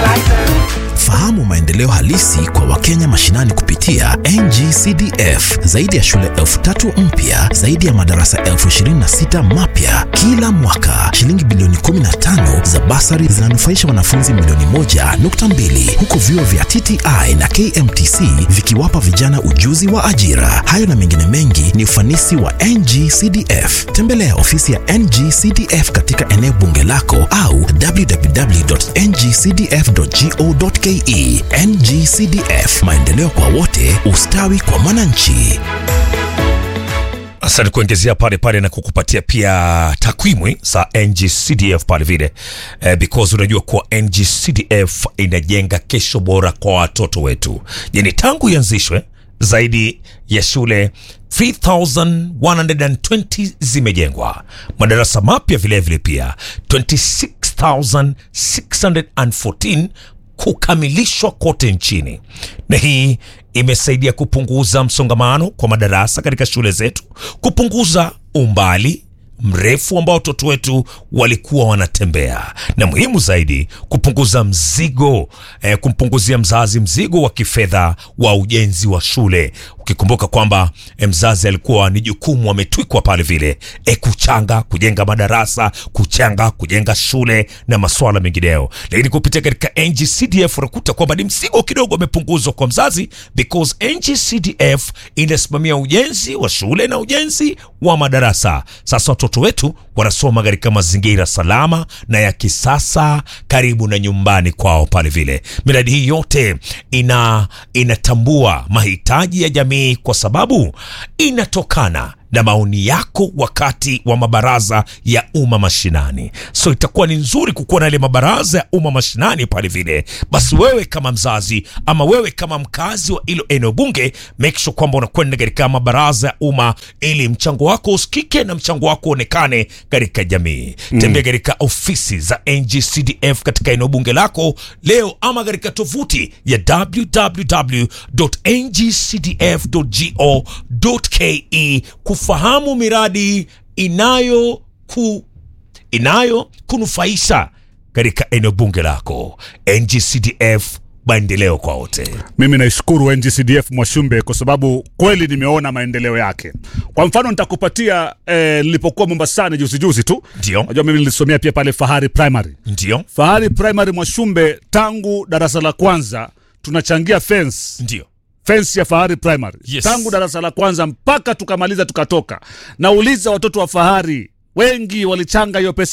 Fahamu maendeleo halisi kwa Wakenya mashinani kupitia NGCDF. Zaidi ya shule elfu tatu mpya, zaidi ya madarasa elfu ishirini na sita mapya kila mwaka. Shilingi bilioni 15 za basari zinanufaisha wanafunzi milioni moja nukta mbili huku vyuo vya TTI na KMTC vikiwapa vijana ujuzi wa ajira. Hayo na mengine mengi ni ufanisi wa NGCDF. Tembelea ofisi ya NGCDF katika eneo bunge lako au www.ngcdf.go.ke. NGCDF, maendeleo kwa wote, ustawi kwa mwananchi. Asante kuongezea pale pale na kukupatia pia takwimu za NGCDF pale vile eh, because unajua kuwa NGCDF inajenga kesho bora kwa watoto wetu. Yani tangu ianzishwe zaidi ya shule 3120 zimejengwa, madarasa mapya vilevile pia 26614 kukamilishwa kote nchini, na hii imesaidia kupunguza msongamano kwa madarasa katika shule zetu, kupunguza umbali mrefu ambao watoto wetu walikuwa wanatembea, na muhimu zaidi kupunguza mzigo eh, kumpunguzia mzazi mzigo wa kifedha wa ujenzi wa shule, ukikumbuka kwamba eh, mzazi alikuwa ni jukumu ametwikwa pale vile eh, kuchanga kujenga madarasa, kuchanga kujenga shule na masuala mengineyo, lakini kupitia katika NGCDF unakuta kwamba ni mzigo kidogo amepunguzwa kwa mzazi, because NGCDF inasimamia ujenzi wa shule na ujenzi wa madarasa. Sasa watoto wetu wanasoma katika mazingira salama na ya kisasa karibu na nyumbani kwao pale vile. Miradi hii yote ina inatambua mahitaji ya jamii kwa sababu inatokana na maoni yako wakati wa mabaraza ya umma mashinani. So itakuwa ni nzuri kukuwa na ile mabaraza ya umma mashinani pale vile. Basi wewe kama mzazi ama wewe kama mkazi wa ilo eneo bunge, make sure kwamba unakwenda katika mabaraza ya umma ili mchango wako usikike na mchango wako uonekane katika jamii. Tembea katika ofisi za NGCDF katika eneo bunge lako leo ama katika tovuti ya www.ngcdf.go.ke kufahamu miradi inayo ku, inayo kunufaisha katika eneo bunge lako. NGCDF, maendeleo kwa wote. Mimi naishukuru NGCDF Mwashumbe kwa sababu kweli nimeona maendeleo yake. Kwa mfano nitakupatia eh, nilipokuwa Mombasani juzi juzi tu. Ndio, Najua mimi nilisomea pia pale Fahari Primary. ndio, Fahari Primary Mwashumbe, tangu darasa la kwanza tunachangia fence ndio. fence ya Fahari Primary Yes. tangu darasa la kwanza mpaka tukamaliza tukatoka. Nauliza watoto wa Fahari wengi walichanga hiyo pesa